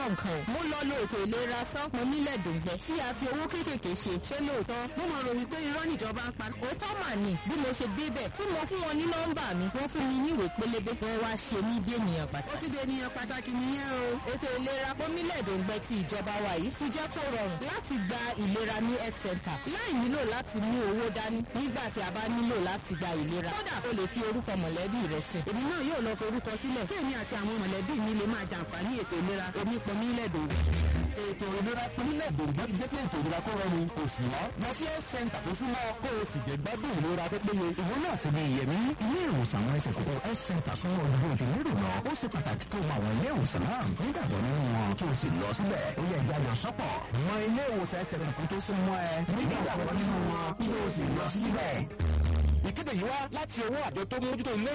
nǹkan ò mo lọ lo ètò ìlera sọ́pọ̀ mílẹ̀ dòǹgbẹ tí a fi owó kéékèèké ṣe ṣé lóòótọ́ mo mọ̀ rò wípé irọ́ níjọba ń pa. òótọ́ mà ní bí mo ṣe débẹ̀ tí mo fún wọn ní nọ́mbà mi wọ́n fún mi ní ìwé pélébé wọ́n wá ṣe mí bí ènìyàn ó pàtàkì. ti di ènìyàn pàtàkì nìyẹn o. ètò ìlera pọ́nmílẹ̀ dòǹgbẹ ti ìjọba wa yìí ti jẹ́ kó rọrùn láti gba ìlera ní health center láì nílò láti mú owó dání nígbà tí a bá nílò láti gba ìlera kódà o lè fi orúkọ mọ̀lẹ́bí rẹ sí. èmi náà yóò lọ forúkọ sílẹ̀ kí èmi àti àwọn mọ̀lẹ́bí mi lè máa jàǹfààní ètò ìlera onípọnmi lẹ́dọ̀ọ́. ètò ìlera pínlẹ̀ dòǹgbò ti jẹ́ pé ètò ìlera kó rọrùn kò sí ọ́ lọ sí health center tó súnmọ́ kó o sì jẹ́ gbádùn ìlera tó péye. ìwọ náà sì ni ìyẹ̀mí ilé ìwòsàn àwọn ẹsẹ̀ kòkó health center fún olùgbò tí nílò lọ ó ṣe pàtàkì kó o mọ àwọn ilé ìwòsàn náà nígbàgbọ́ nínú wọn kí o sì lọ síbẹ̀ ó yẹ ìjà yọ sọ́pọ̀ mọ ilé ìwòsàn ẹsẹ̀ kòkó tó súnmọ́ ẹ nígbàgbọ́ nínú wọn kí o sì lọ síbẹ̀. ìkéde yìí wá láti ọwọ́ àjọ tó mójútó ilé